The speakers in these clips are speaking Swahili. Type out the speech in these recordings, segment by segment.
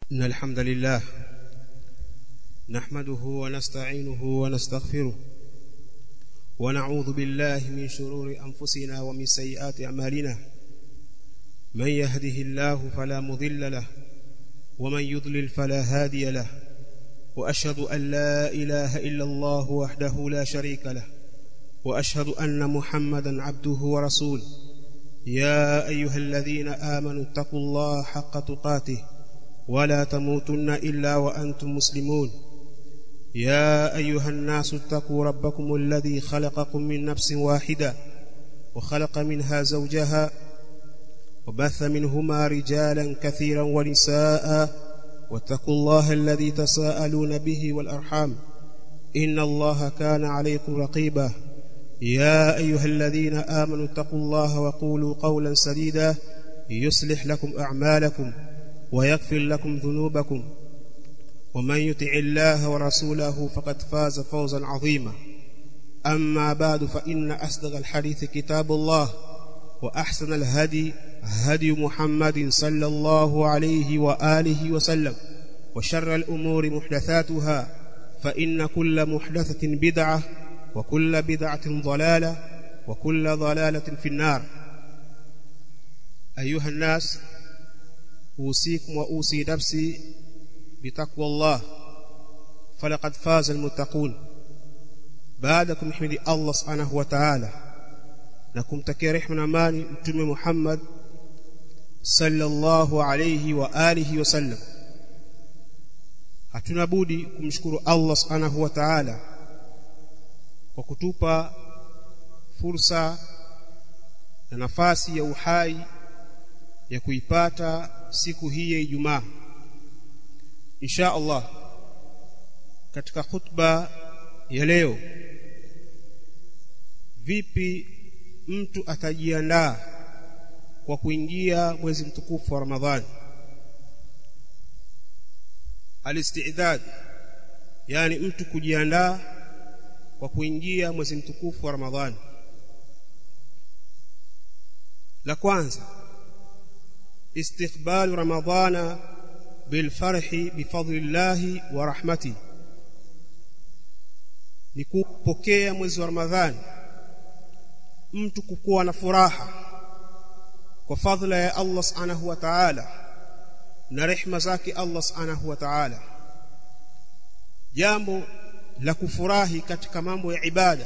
إن الحمد لله نحمده ونستعينه ونستغفره ونعوذ بالله من شرور أنفسنا ومن سيئات أعمالنا من يهده الله فلا مضل له ومن يضلل فلا هادي له وأشهد أن لا إله إلا الله وحده لا شريك له وأشهد أن محمدا عبده ورسوله يا أيها الذين آمنوا اتقوا الله حق تقاته ولا تموتن إلا وأنتم مسلمون يا أيها الناس اتقوا ربكم الذي خلقكم من نفس واحدة وخلق منها زوجها وبث منهما رجالا كثيرا ونساء واتقوا الله الذي تساءلون به والأرحام إن الله كان عليكم رقيبا يا أيها الذين آمنوا اتقوا الله وقولوا قولا سديدا يصلح لكم أعمالكم ويغفر لكم ذنوبكم ومن يطع الله ورسوله فقد فاز فوزا عظيما أما بعد فإن أصدق الحديث كتاب الله وأحسن الهدي هدي محمد صلى الله عليه وآله وسلم وشر الأمور محدثاتها فإن كل محدثة بدعة وكل بدعة ضلالة وكل ضلالة في النار أيها الناس أوصيكم وأوصي نفسي بتقوى الله فلقد فاز المتقون بعدكم حمد الله سبحانه وتعالى نكم تكي رحمنا ماني متوم محمد صلى الله عليه وآله وسلم hatuna budi kumshukuru Allah subhanahu wa ta'ala kwa kutupa fursa na nafasi ya uhai ya kuipata siku hii ya Ijumaa insha Allah katika khutba ya leo vipi mtu atajiandaa kwa kuingia mwezi mtukufu wa Ramadhani alistidad yani mtu kujiandaa kwa kuingia mwezi mtukufu wa Ramadhani la kwanza استقبال رمضان بالفرح بفضل الله ورحمته ni kupokea mwezi wa Ramadhani mtu kukuwa na furaha kwa fadhila ya Allah Subhanahu wa Ta'ala na rehema zake Allah Subhanahu wa Ta'ala jambo la kufurahi katika mambo ya ibada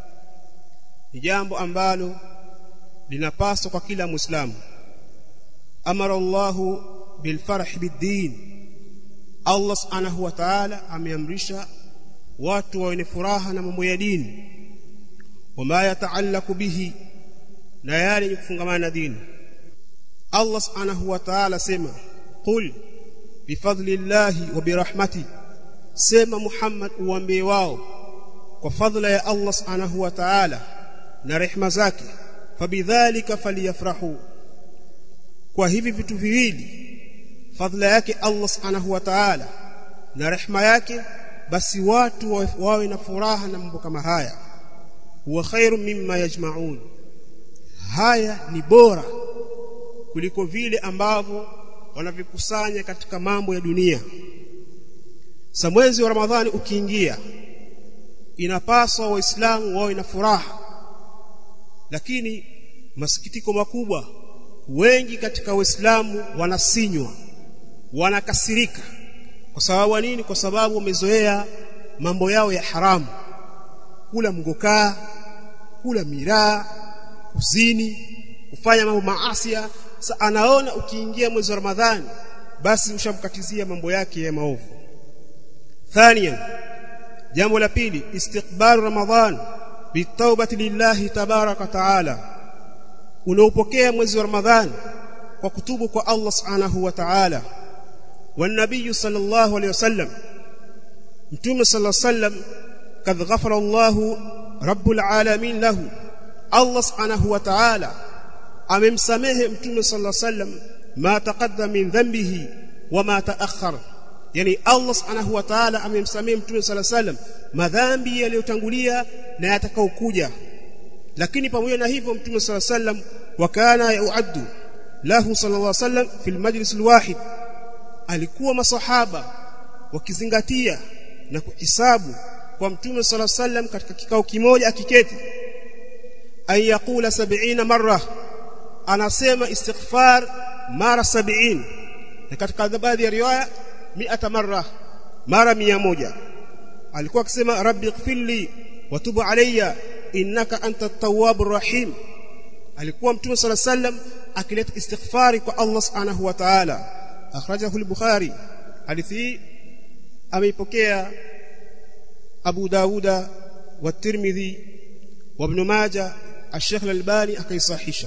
ni jambo ambalo linapaswa kwa kila Muislamu amara Allahu bilfarh biddin Allah subhanahu wa ta'ala ameamrisha watu wawe furaha na mambo ya dini wama yataallaku bihi na yale yenye kufungamana na dini Allah subhanahu wa ta'ala sema qul bifadlillahi wa birahmati sema Muhammad uambie wao kwa fadhila ya Allah subhanahu wa ta'ala na rehema zake fabidhalika faliyafrahu kwa hivi vitu viwili fadhila yake Allah subhanahu wa ta'ala na rehema yake basi watu wawe na furaha na mambo kama haya huwa khairu mimma yajma'un haya ni bora kuliko vile ambavyo wanavikusanya katika mambo ya dunia sa mwezi wa ramadhani ukiingia inapaswa waislamu wawe na furaha lakini masikitiko makubwa wengi katika waislamu wanasinywa wanakasirika kwa sababu nini kwa sababu wamezoea mambo yao ya haramu kula mgokaa kula miraa kuzini kufanya mambo maasia sa anaona ukiingia mwezi wa ramadhani basi ushamkatizia mambo yake ya maovu thaniyan jambo la pili istiqbal ramadhan bitawbati lillahi tabaraka taala unaopokea mwezi wa ramadhani kwa kutubu kwa Allah subhanahu wa ta'ala والنبي صلى الله عليه وسلم متوم صلى الله عليه وسلم قد غفر الله رب العالمين له الله سبحانه وتعالى amemsamehe mtume sallallahu alaihi wasallam ma taqaddama min dhanbihi wama ta'akhkhara yani Allah subhanahu wa ta'ala amemsamehe mtume sallallahu alaihi wasallam madhambi yaliyotangulia na yatakaokuja lakini pamoja na hivyo mtume sallallahu alaihi wasallam wakana yuaddu lahu sallallahu alaihi wasallam fil majlis alwahid alikuwa masahaba wakizingatia na kuhisabu kwa mtume sala sallam katika kikao kimoja akiketi an yaqula 70 marra anasema istighfar mara 70 na katika baadhi ya riwaya 100 marra mara 100 alikuwa akisema rabbi ighfirli wa tub alayya innaka anta at-tawwabur rahim alikuwa mtume sala sallam akileta istighfari kwa Allah subhanahu wa ta'ala akhrajahu al-bukhari hadithi ameipokea Abu Dauda wa Tirmidhi wa Ibn Majah Al-Sheikh Al-Albani akaisahisha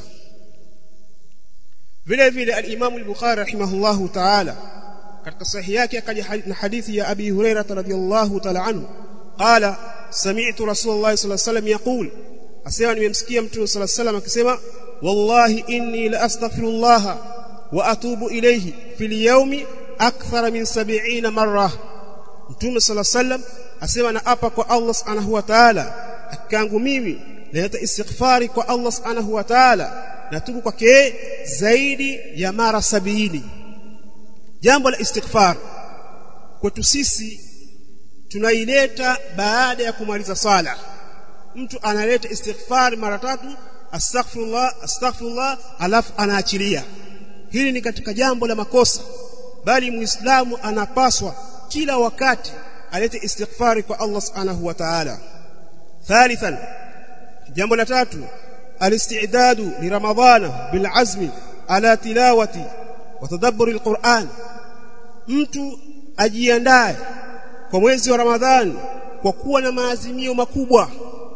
vile vile al-Imam al-Bukhari rahimahullahu ta'ala katika sahihi yake akaja na hadithi ya Abi Hurairah radhiyallahu ta'ala anhu qala sami'tu Rasulullah sallallahu alayhi wasallam yaqul asema nimemsikia mtume sallallahu alayhi wasallam akisema wallahi inni la astaghfirullah wa atubu ilayhi fil yawmi akthara min 70 marra mtume sallallahu alayhi wasallam asema na hapa kwa Allah subhanahu wa ta'ala akangu mimi naleta istighfari kwa Allah subhanahu wa ta'ala natubu kwake zaidi ya mara sabini jambo la istighfar kwetu sisi tunaileta baada ya kumaliza sala mtu analeta istighfar mara tatu astaghfirullah astaghfirullah alafu anaachilia hili ni katika jambo la makosa bali muislamu anapaswa kila wakati alete istighfari kwa Allah subhanahu wa ta'ala thalithan jambo la tatu alistidadu li ramadhana bil azmi ala tilawati wa tadabburi alquran mtu ajiandae kwa mwezi wa ramadhani kwa kuwa na maazimio makubwa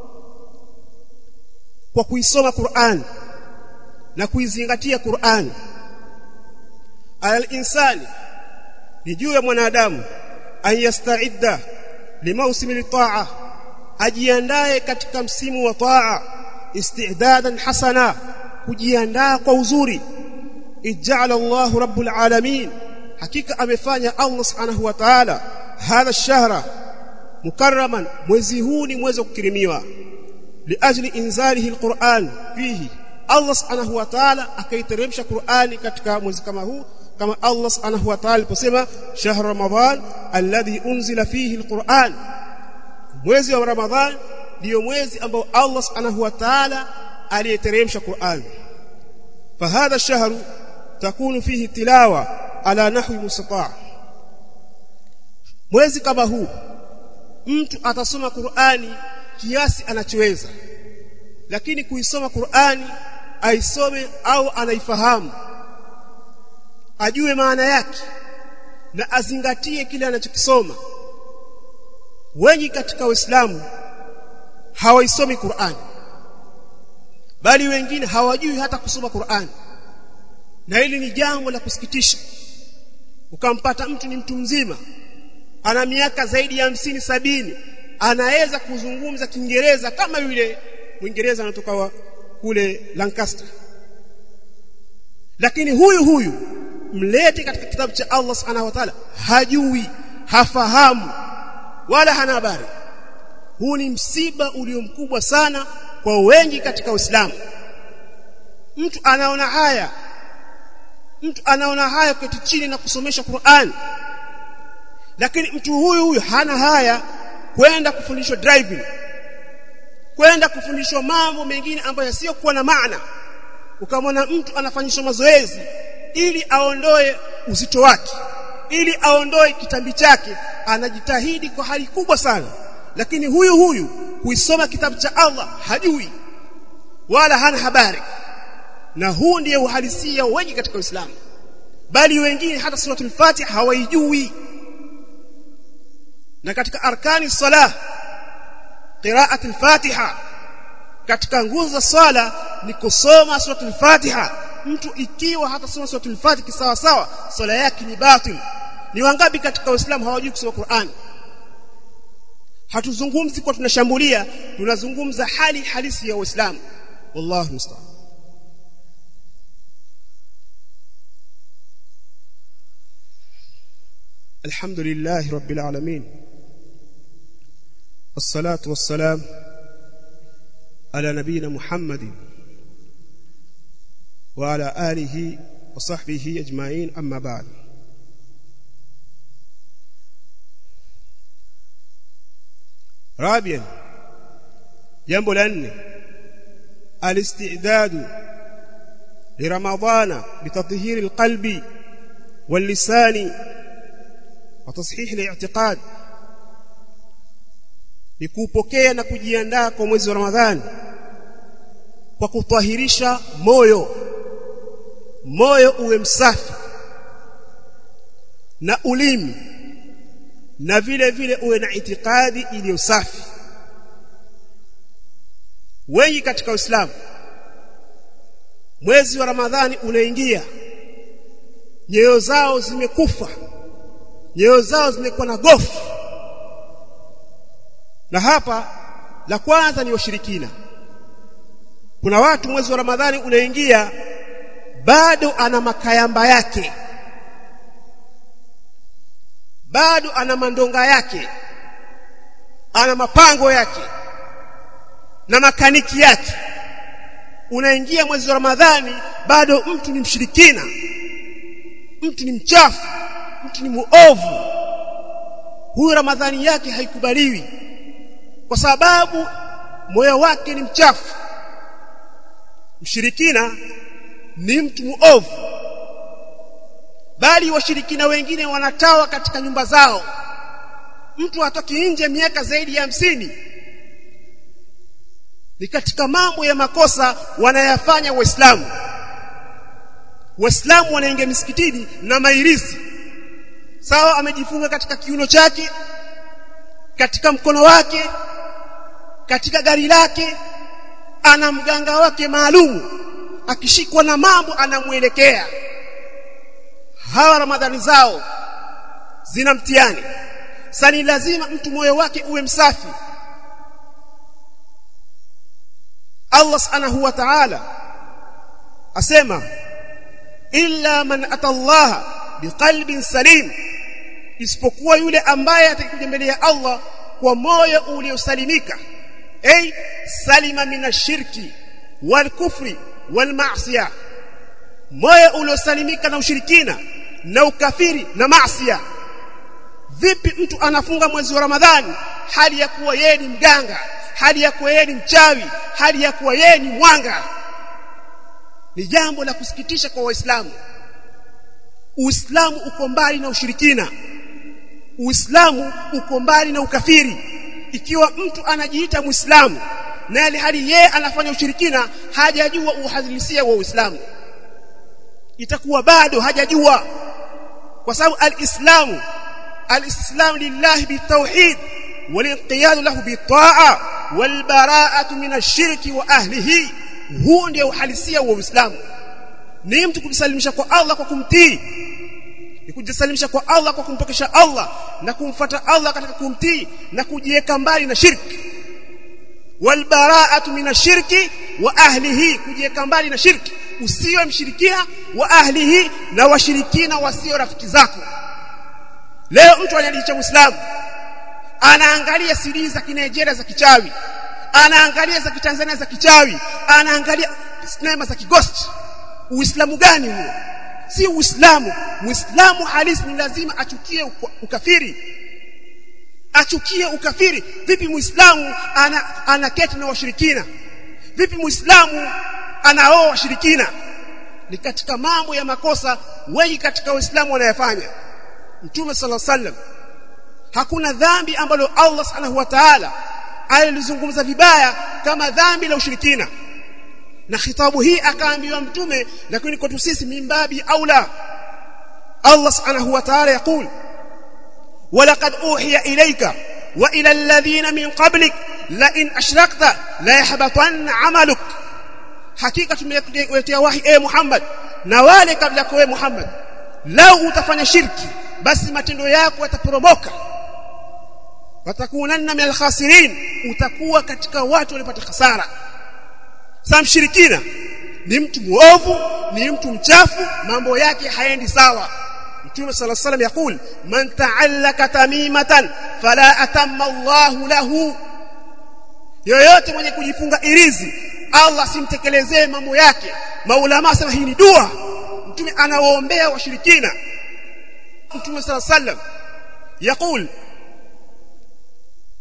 kwa kuisoma Qur'an na kuizingatia Qur'an alal insani ni juu ya mwanadamu an yastaidda limausimi litaa ajiandae katika msimu wa taa istidadan hasana kujiandaa kwa uzuri ij'ala Allahu rabbul alamin hakika amefanya Allah subhanahu wa ta'ala hadha ash-shahra mukarraman mwezi huu ni mwezi wa kukirimiwa liajli inzalihi alquran fihi Allah subhanahu wa ta'ala akaiteremsha Qur'ani katika mwezi kama huu kama Allah subhanahu wa ta'ala aliposema shahr ramadan alladhi unzila fihi alquran mwezi wa ramadhan ndio mwezi ambao Allah subhanahu wa ta'ala aliyeteremsha Qur'an fahadha shahru takunu fihi tilawa ala nahwi mustata' mwezi kama huu mtu atasoma Qur'ani kiasi anachoweza lakini kuisoma Qur'ani aisome au anaifahamu ajue maana yake na azingatie kile anachokisoma wengi katika Uislamu hawaisomi Qur'an bali wengine hawajui hata kusoma Qur'an na hili ni jambo la kusikitisha ukampata mtu ni mtu mzima ana miaka zaidi ya hamsini sabini anaweza kuzungumza Kiingereza kama yule Mwingereza anatoka wa kule Lancaster lakini huyu huyu mlete katika kitabu cha Allah Subhanahu wa Ta'ala hajui hafahamu wala hana habari huu ni msiba ulio mkubwa sana kwa wengi katika Uislamu mtu anaona haya mtu anaona haya keti chini na kusomesha Qur'an lakini mtu huyu huyu hana haya kwenda kufundishwa driving kwenda kufundishwa mambo mengine ambayo yasiyokuwa na maana ukamwona mtu anafanyishwa mazoezi ili aondoe uzito wake ili aondoe kitambi chake anajitahidi kwa hali kubwa sana lakini huyu huyu kuisoma kitabu cha Allah hajui wala hana habari na huu ndiye uhalisia wengi katika Uislamu bali wengine hata suratul Fatiha hawaijui na katika arkani salah qira'at al-Fatiha katika nguzo za swala ni kusoma suratul Fatiha mtu ikiwa hata soma suratul Fatiha sawa sawa swala yake ni batil ni wangapi katika Uislamu hawajui kusoma Qur'an hatuzungumzi kwa tunashambulia tunazungumza hali halisi ya Uislamu wallahu musta'an الحمد لله رب العالمين والصلاة والسلام على نبينا محمد وعلى آله وصحبه أجمعين أما بعد rabian jambo la nne alistidadu لرمضان بتطهير القلب واللسان وتصحيح الاعتقاد nikupokea na kujiandaa kwa mwezi wa Ramadhani kwa kutahirisha moyo moyo uwe msafi na ulimi na vile vile uwe na itikadi iliyo safi wengi katika Uislamu mwezi wa Ramadhani unaingia nyoyo zao zimekufa nyoyo zao zimekuwa na gofu na hapa la kwanza ni washirikina kuna watu mwezi wa Ramadhani unaingia bado ana makayamba yake bado ana mandonga yake ana mapango yake na makaniki yake unaingia mwezi wa Ramadhani bado mtu ni mshirikina mtu ni mchafu mtu ni muovu huyu Ramadhani yake haikubaliwi kwa sababu moyo wake ni mchafu mshirikina ni mtu muovu bali washirikina wengine wanatawa katika nyumba zao mtu hatoki nje miaka zaidi ya hamsini ni katika mambo ya makosa wanayafanya waislamu waislamu wanaingia misikitini na mairizi sawa amejifunga katika kiuno chake katika mkono wake katika gari lake ana mganga wake maalumu akishikwa na mambo anamwelekea hawa ramadhani zao zina mtihani sani lazima mtu moyo wake uwe msafi Allah subhanahu wa ta'ala asema illa man atallaha biqalbin salim isipokuwa yule ambaye atakuja mbele ya Allah kwa moyo uliosalimika ay salima minashirki wal kufri wal ma'siyah moyo uliosalimika na ushirikina na ukafiri na maasiya vipi mtu anafunga mwezi wa Ramadhani hali ya kuwa yeye ni mganga hali ya kuwa yeye ni mchawi hali ya kuwa yeye ni mwanga ni jambo la kusikitisha kwa waislamu uislamu uko mbali na ushirikina uislamu uko mbali na ukafiri ikiwa mtu anajiita muislamu na ile hali yeye anafanya ushirikina hajajua uhalisia wa uislamu itakuwa bado hajajua kwa sababu alislamu alislamu lillahi bitawhid walinqiyad lahu bitaa walbara'atu min ash-shirki wa ahlihi huu ndio uhalisia wa uislamu ni mtu kujisalimisha kwa Allah kwa kumtii ni kujisalimisha kwa Allah kwa kumpokesha Allah na kumfuata Allah katika kumtii na kujiweka mbali na shirki walbara'atu min ash-shirki wa ahlihi kujiweka mbali na shirki usiwe mshirikina wa ahlihi na washirikina wasio rafiki zako leo mtu anajiita muislamu anaangalia CD za Kinigeria za kichawi anaangalia za Kitanzania za kichawi anaangalia sinema za kigosti uislamu gani huo si uislamu muislamu halisi ni lazima achukie ukafiri achukie ukafiri vipi muislamu ana anaketi na washirikina vipi muislamu anaoa washirikina ni katika mambo ya makosa wengi katika waislamu wanayafanya mtume sala sallam hakuna dhambi ambalo Allah subhanahu wa ta'ala alilizungumza vibaya kama dhambi la ushirikina na khitabu hii akaambiwa mtume lakini kwetu sisi mimbabi aula Allah subhanahu wa ta'ala yakul ولقد اوحي اليك والى الذين من قبلك لئن اشركت لا يحبطن عملك hakika tumekuletea wahi e Muhammad na wale kabla yako e Muhammad lau utafanya shirki basi matendo yako yataporomoka watakunanna min alkhasirin utakuwa katika watu waliopata hasara sasa mshirikina ni mtu muovu ni mtu mchafu mambo yake haendi sawa Mtume صلى الله عليه وسلم يقول من تعلق تميمه فلا اتم الله له yoyote mwenye kujifunga irizi Allah simtekelezee mambo yake maulama asema hii ni dua mtume anawaombea washirikina mtume صلى الله عليه وسلم يقول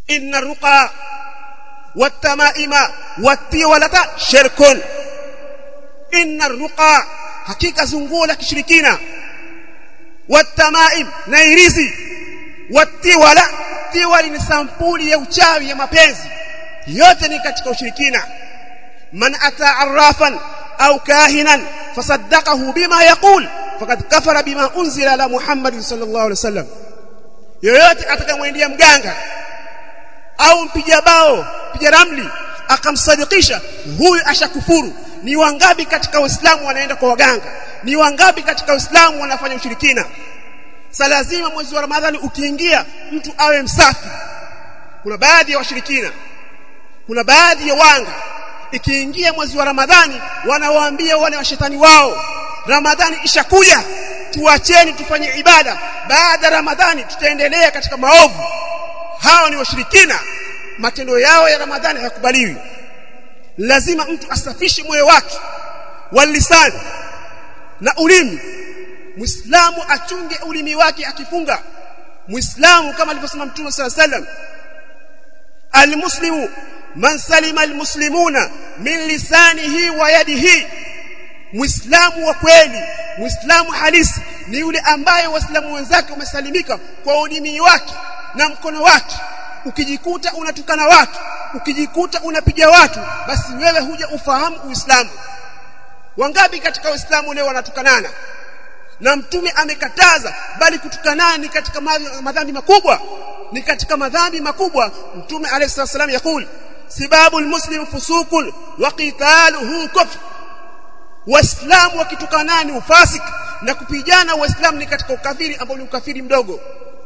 inna ruqa watamaima watiwalata shirkun inna ruqa hakika zunguo la kishirikina watamaim na irizi watiwala tiwali ni sampuli ya uchawi ya mapenzi yote ni katika ushirikina man ata arrafan au kahinan fasaddaqahu bima yaqul faqad kafara bima unzila ala muhammad sallallahu alaihi wasallam yoyote atakayemwendea mganga au mpiga bao mpiga ramli akamsadikisha huyu ashakufuru ni wangapi katika uislamu wanaenda kwa waganga ni wangapi katika uislamu wanafanya ushirikina sa lazima mwezi wa ramadhani ukiingia mtu awe msafi kuna baadhi ya washirikina kuna baadhi ya wanga ikiingia mwezi wa ramadhani wanawaambia wale washetani wao ramadhani ishakuja tuacheni tufanye ibada baada ya ramadhani tutaendelea katika maovu hao ni washirikina matendo yao ya ramadhani hayakubaliwi lazima mtu asafishe moyo wake walisani na ulimi muislamu achunge ulimi wake akifunga muislamu kama alivyosema mtume sala sallam almuslimu man salima almuslimuna min lisanihi wa yadihi muislamu wa kweli muislamu halisi ni yule ambaye waislamu wenzake wamesalimika kwa ulimi wake na mkono wake ukijikuta unatukana watu ukijikuta unapiga watu basi wewe huja ufahamu uislamu wangapi katika uislamu leo wanatukanana na mtume amekataza bali kutukanana ni katika madhambi makubwa ni katika madhambi makubwa mtume alayhi wasallam yakul sibabu almuslim fusukun wa qitaluhu kufr waislamu wakitukanana ni ufasik na kupigana waislamu ni katika ukafiri ambao ni ukafiri mdogo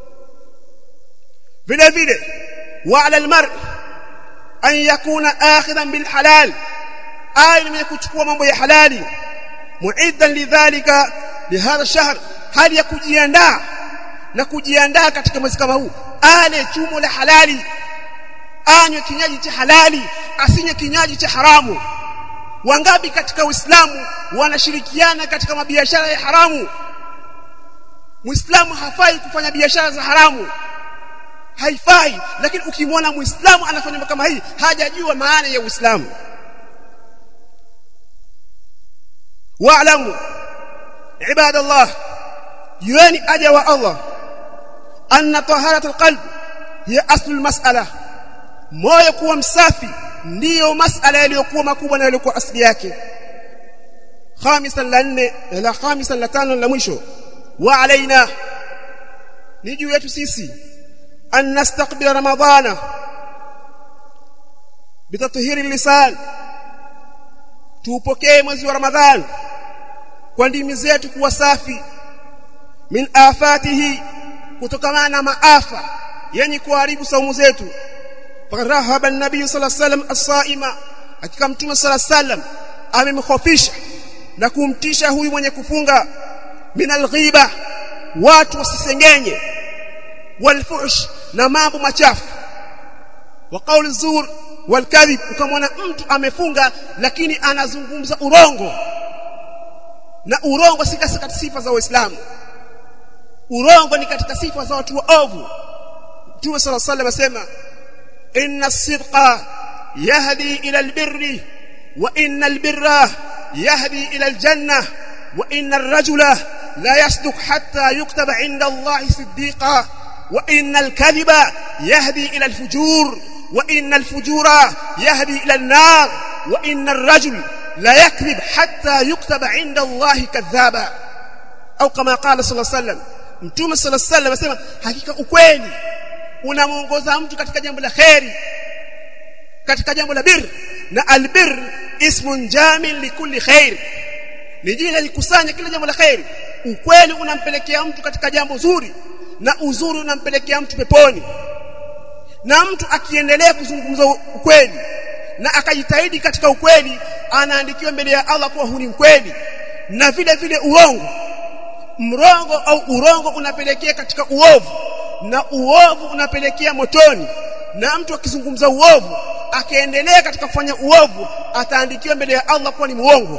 vile vile wa ala almar an yakuna akhidan bil halal ay ni kuchukua mambo ya halali muiddan lidhalika lihadha shahr hali ya kujiandaa na kujiandaa katika mwezi kama huu ale chumo la halali anywe kinywaji cha halali asinywe kinywaji cha haramu wangapi katika uislamu wanashirikiana katika mabiashara ya haramu muislamu hafai kufanya biashara za haramu haifai lakini ukimwona muislamu anafanya mambo kama hii hajajua maana ya uislamu wa'lamu ibadallah yuani aja wa Allah anna taharat alqalb hiya aslu almas'ala moyo kuwa msafi ndiyo masala yaliyokuwa makubwa na yaliyokuwa asili yake khamisan la nne la khamisan la tano la mwisho wa alaina ni juu yetu sisi an nastaqbil ramadhana bitathhiri lisan tuupokee mwezi wa ramadhani kwa ndimi zetu kuwa safi min afatihi kutokana na maafa yenye kuharibu saumu zetu fakarahaba an-nabii sallallahu alayhi wasallam as-saima hakika mtume sallallahu alayhi wasallam amemkhofisha na kumtisha huyu mwenye kufunga min al-ghiba watu wasisengenye walfuhsh na mambo machafu wa qawl zur walkadhib ukamwona mtu amefunga lakini anazungumza urongo na urongo si katika sifa za Uislamu urongo ni katika sifa za watu waovu Mtume صلى الله عليه وسلم inna as-sidqa yahdi ila al-birri wa inna al-birra yahdi ila al-janna wa inna ar-rajula la yasduq hatta yuktaba 'inda Allah siddiqa wa inna al-kadhiba yahdi ila al-fujur wa inna al-fujura yahdi ila an-nar wa inna ar-rajul la yakdhib hatta yuktaba 'inda Allah kadhaba au kama qala sallallahu alayhi wasallam mtume sallallahu alayhi wasallam anasema hakika ukweli unamuongoza mtu katika jambo la khairi katika jambo la bir na albir ismun jamin likulli khair ni jina likusanya kila jambo la khairi ukweli unampelekea mtu katika jambo zuri na uzuri unampelekea mtu peponi na mtu akiendelea kuzungumza ukweli na akajitahidi katika ukweli anaandikiwa mbele ya Allah kuwa huni mkweli na vile vile uongo mrongo au urongo unapelekea katika uovu na uovu unapelekea motoni na mtu akizungumza uovu akaendelea katika kufanya uovu ataandikiwa mbele ya Allah kuwa ni muongo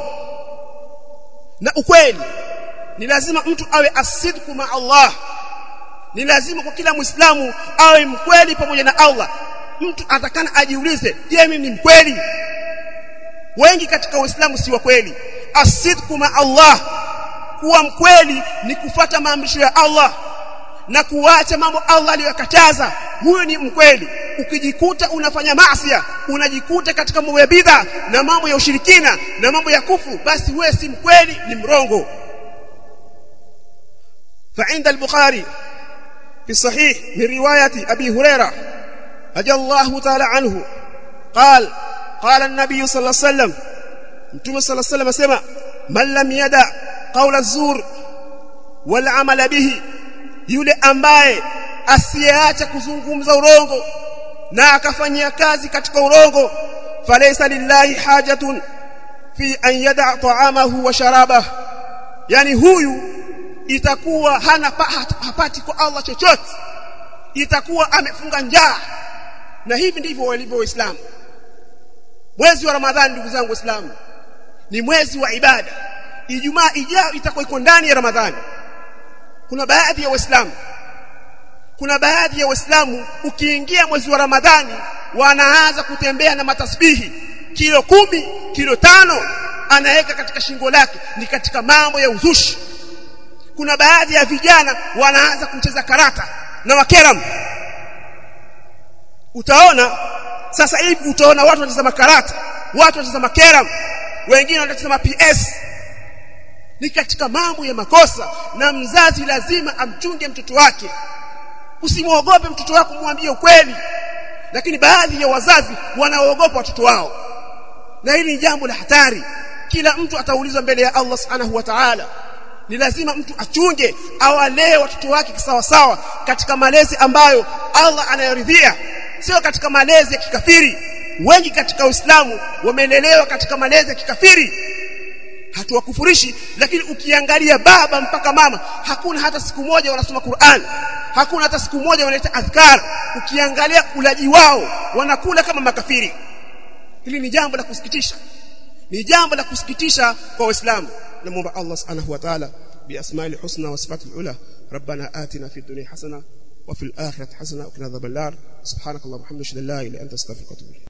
na ukweli ni lazima mtu awe asidku ma Allah ni lazima kwa kila muislamu awe mkweli pamoja na Allah mtu atakana ajiulize je mimi ni mkweli wengi katika uislamu si wa kweli asidku ma Allah kuwa mkweli ni kufata maamrisho ya Allah na kuacha mambo Allah aliyokataza huyo ni mkweli ukijikuta unafanya maasiya unajikuta katika mambo ya bid'a na mambo ya ushirikina na mambo ya kufu basi wewe si mkweli ni mrongo فعند البخاري في الصحيح من رواية أبي هريرة رضي الله تعالى عنه قال قال النبي صلى الله عليه وسلم متى صلى الله عليه وسلم سمع من لم يدع قول الزور والعمل به yule ambaye asiyeacha kuzungumza urongo na akafanyia kazi katika urongo falaysa lillahi hajatun fi an yada ta'amahu wa sharabahu yani huyu itakuwa hana hapati kwa Allah chochote itakuwa amefunga njaa na hivi ndivyo walivyo waislamu mwezi wa ramadhani ndugu zangu waislamu ni mwezi wa ibada ijumaa ijayo itakuwa iko ndani ya ramadhani kuna baadhi ya waislamu kuna baadhi ya waislamu ukiingia mwezi wa ramadhani wanaanza kutembea na matasbihi kilo kumi kilo tano anaweka katika shingo lake ni katika mambo ya uzushi kuna baadhi ya vijana wanaanza kucheza karata na wakeram utaona sasa hivi utaona watu wanacheza karata watu wanacheza makeram wengine wanacheza PS ni katika mambo ya makosa na mzazi lazima amchunge mtoto wake usimwogope mtoto wako mwambie ukweli lakini baadhi ya wazazi wanaogopa watoto wao na hili ni jambo la hatari kila mtu ataulizwa mbele ya Allah subhanahu wa ta'ala ni lazima mtu achunge awalee watoto wake sawa sawa katika malezi ambayo Allah anayoridhia sio katika malezi ya kikafiri wengi katika Uislamu wamelelewa katika malezi ya kikafiri hatuwakufurishi lakini ukiangalia baba mpaka mama hakuna hata siku moja wanasoma Qur'an hakuna hata siku moja wanaleta adhkar ukiangalia ulaji wao wanakula kama makafiri hili ni jambo la kusikitisha ni jambo la kusikitisha kwa waislamu namuomba Allah subhanahu wa ta'ala biasma'il husna wa sifatil ula ربنا آتنا في الدنيا حسنه وفي الآخرة حسنه وقنا عذاب النار سبحانك اللهم وبحمدك لا اله الا انت استغفرك واتوب